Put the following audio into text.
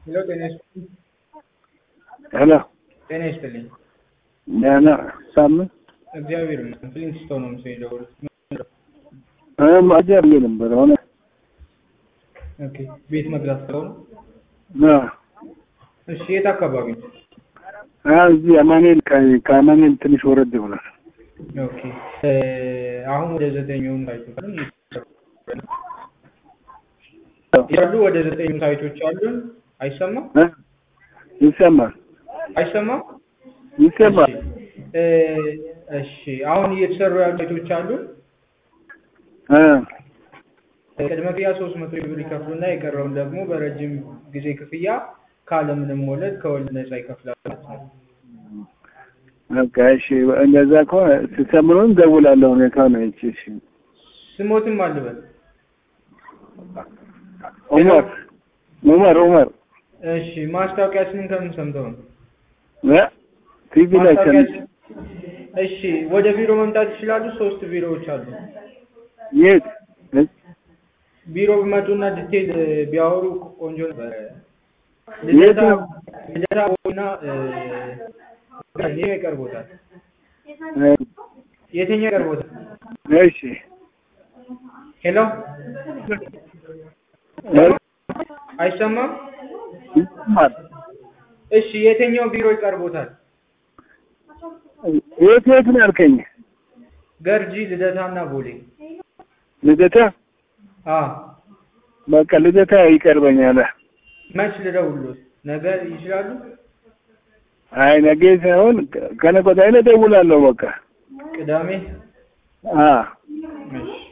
ሄሎ ጤና ይስጥልኝ። ሄሎ ጤና ይስጥልኝ። ደህና ሳምንት እግዚአብሔር ይመስገን። ፍሊንትስቶን ነው ምስል የደወሉት። አጀር ነበር ሆነ ኦኬ ቤት መግዛት ሰው ነው። ና እሺ የት አካባቢ ነው? እዚህ አማኑኤል ከ- ከአማኑኤል ትንሽ ወረድ ብሏል። ኦኬ እ አሁን ወደ ዘጠኝ የሆኑ ሳይቶች አሉን ያሉ ወደ ዘጠኝ ሳይቶች አሉን። አይሰማም እ? ይሰማል አይሰማም። ይሰማል። እሺ እ እሺ አሁን እየተሰሩ ያሉ ሳይቶች አሉን። እ ቅድመ ክፍያ ሶስት መቶ ሺህ ብር ይከፍሉና የቀረውን ደግሞ በረጅም ጊዜ ክፍያ ካለምንም ወለድ ከወለድ ነፃ ይከፍላሉ ማለት ነው። በቃ እሺ፣ እንደዛ ከሆነ ስትሰምሩን ደውላለሁ። ሁኔታ ነው እቺ። እሺ ስሞትም አልበል ዑመር ዑመር ዑመር እሺ ማስታወቂያችንን ከምን ሰምተው ነው? እ? ቲቪ ላይ ሰምቼ ማስታወቂያችን እሺ ወደ ቢሮ መምጣት ይችላሉ። ሶስት ቢሮዎች አሉ። የት እ? ቢሮ ቢመጡና ዲቴል እ, ቢያወሩ ቆንጆ ነበረ። የት ልደታ ነው? ልደታ እና ይሄ ይቀርቦታል። እ? የትኛው ይቀርቦታል? እሺ ሄሎ እ? አይሰማም? ይሰማል። እሺ የትኛው ቢሮ ይቀርቦታል? የት የት ነው ያልከኝ? ገርጂ፣ ልደታ እና ቦሌ። ልደታ አ በቃ ልደታ ይቀርበኛል። መች ልደውልዎት? ነገ ይችላሉ? አይ ነገ ሳይሆን ከነገ ወዲያ እደውላለሁ። በቃ ቅዳሜ? አ እሺ